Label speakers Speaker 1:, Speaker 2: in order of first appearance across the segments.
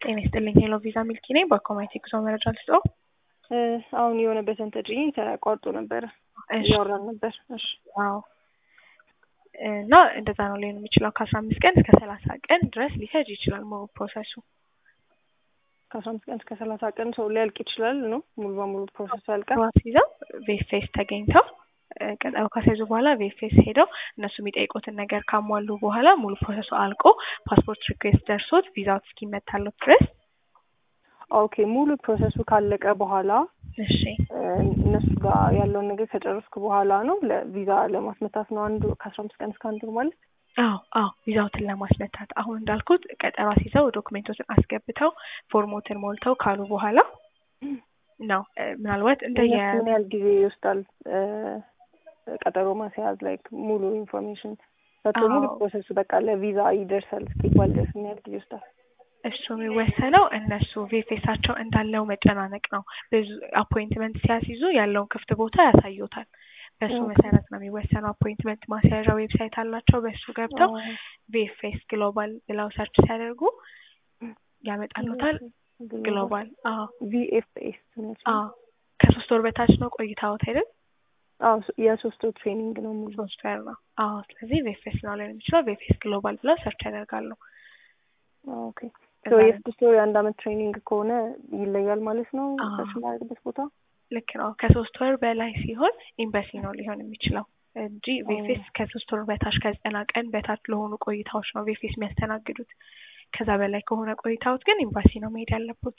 Speaker 1: ጤና ይስጥልኝ ሄሎ ቪዛ ሚልኪ ነኝ። በኮማይቴ ጉዞ መረጃ ልስጠው።
Speaker 2: አሁን የሆነ በሰንተድኝ ተቋርጦ ነበረ
Speaker 1: እሺ
Speaker 2: እያወራን ነበር። እሺ
Speaker 1: አዎ እና እንደዛ ነው ሊሆን የሚችለው ከአስራ አምስት ቀን እስከ ሰላሳ ቀን ድረስ ሊፈጅ ይችላል ሙሉ ፕሮሰሱ።
Speaker 2: ከአስራ አምስት ቀን እስከ ሰላሳ ቀን ሰው ሊያልቅ ይችላል ነው ሙሉ በሙሉ ፕሮሰሱ ያልቃል።
Speaker 1: ዋስ ይዘው ቬፌስ ተገኝተው እ ቀጠሮ ካስያዙ በኋላ ቬፌስ ሄደው እነሱ የሚጠይቁትን ነገር ካሟሉ በኋላ ሙሉ ፕሮሰሱ አልቆ ፓስፖርት ሪኩዌስት ደርሶት ቪዛው እስኪመታለት ድረስ
Speaker 2: ኦኬ ሙሉ ፕሮሰሱ ካለቀ በኋላ
Speaker 1: እሺ
Speaker 2: እ እነሱ ጋር ያለውን ነገር ከጨረስኩ በኋላ ነው ለቪዛ ለማስመታት ነው አንዱ ከአስራ አምስት ቀን እስከ አንድ ወር ማለት
Speaker 1: አዎ አዎ ቪዛውትን ለማስመታት አሁን እንዳልኩት ቀጠሮ አስይዘው ዶክሜንቶችን አስገብተው ፎርሞትን ሞልተው ካሉ በኋላ ነው እ ምናልባት እንደየ
Speaker 2: እነሱ ምን ያህል ጊዜ ይወስዳል እ ቀጠሮ ማስያዝ ላይክ ሙሉ ኢንፎርሜሽን ሰጥቶ ሙሉ
Speaker 1: አዎ።
Speaker 2: ፕሮሰሱ በቃ ለቪዛ ይደርሳል እስኪባል ድረስ ምን ያህል ጊዜ ይወስዳል?
Speaker 1: እሱ የሚወሰነው እነሱ ቬፌሳቸው እንዳለው መጨናነቅ ነው። ብዙ አፖይንትመንት ሲያስይዙ ያለውን ክፍት ቦታ ያሳዩታል። በእሱ
Speaker 2: ኦኬ።
Speaker 1: መሰረት ነው የሚወሰነው። አፖይንትመንት ማስያዣ ዌብሳይት አላቸው። በእሱ ገብተው ቪኤፍኤስ ግሎባል ብለው ሰርች ሲያደርጉ ያመጣሉታል። ግሎባል አዎ
Speaker 2: ቪኤፍኤስ
Speaker 1: አዎ ከሶስት ወር በታች ነው ቆይታዎት አይደል?
Speaker 2: አዎ የሶስት ወር ትሬኒንግ ነው ሙሉ
Speaker 1: ሶስት ወር ነው። አዎ ስለዚህ ቪኤፍኤስ ነው ሊሆን የሚችለው። ቪኤፍኤስ ግሎባል ብለው ሰርች ያደርጋሉ።
Speaker 2: ኦኬ
Speaker 1: ከዛ
Speaker 2: ሶ የስድስት ወር የአንድ አመት ትሬኒንግ ከሆነ ይለያል ማለት ነው
Speaker 1: አዎ።
Speaker 2: ሰርች የማደርግበት ቦታ
Speaker 1: ልክ ነው። ከሶስት ወር በላይ ሲሆን ኤምባሲ ነው ሊሆን የሚችለው እንጂ ቬፌስ ከሶስት ወር በታች ከዘጠና ቀን በታች ለሆኑ ቆይታዎች ነው ቬፌስ የሚያስተናግዱት። ከዛ በላይ ከሆነ ቆይታዎት ግን ኤምባሲ ነው መሄድ ያለበት።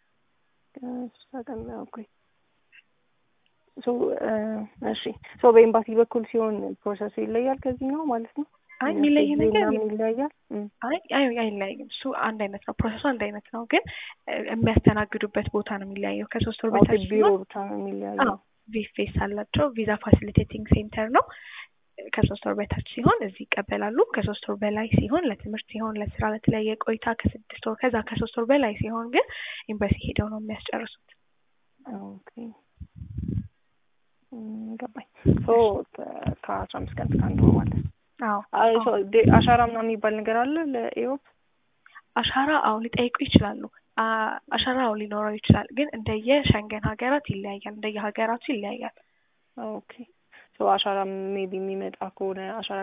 Speaker 2: ቀን ኦኬ ሶ እሺ ሶ በኤምባሲ በኩል ሲሆን ፕሮሰሱ ይለያል ከዚህ ነው ማለት ነው
Speaker 1: አይ የሚለይ
Speaker 2: ጊዜ
Speaker 1: ነገር
Speaker 2: ምናምን ይለያያል እም።
Speaker 1: አይ አይ አይለያይም። እሱ አንድ አይነት ነው። ፕሮሰሱ አንድ አይነት ነው፣ ግን እ የሚያስተናግዱበት ቦታ ነው የሚለያየው። ከሶስት ወር
Speaker 2: ኦኬ
Speaker 1: በታች
Speaker 2: ቢሮ
Speaker 1: ሲሆን
Speaker 2: ብቻ ነው የሚለያየው
Speaker 1: አዎ ቪፌስ አላቸው። ቪዛ ፋሲሊቴቲንግ ሴንተር ነው። ከሶስት ወር በታች ሲሆን እዚህ ይቀበላሉ። ከሶስት ወር በላይ ሲሆን ለትምህርት ሲሆን ለስራ፣ ለተለያየ ቆይታ ከስድስት ወር ከዛ ከሶስት ወር በላይ ሲሆን ግን ኤምባሲ ሄደው ነው የሚያስጨርሱት።
Speaker 2: ኦኬ እም፣ ገባኝ ሶ ከአስራ አምስት ቀን እስከ አንድ ወር ማለት ነው
Speaker 1: አዎ
Speaker 2: አይ ሶ ዴ- አሻራ ምናምን የሚባል ነገር አለ ለኢሮፕ
Speaker 1: አሻራ አዎ ሊጠይቁ ይችላሉ። አ- አሻራ አዎ ሊኖረው ይችላል፣ ግን እንደየ ሸንገን ሀገራት ይለያያል። እንደየ ሀገራቱ ይለያያል።
Speaker 2: ኦኬ ሶ አሻራ ሜቢ የሚመጣ ከሆነ አሻራ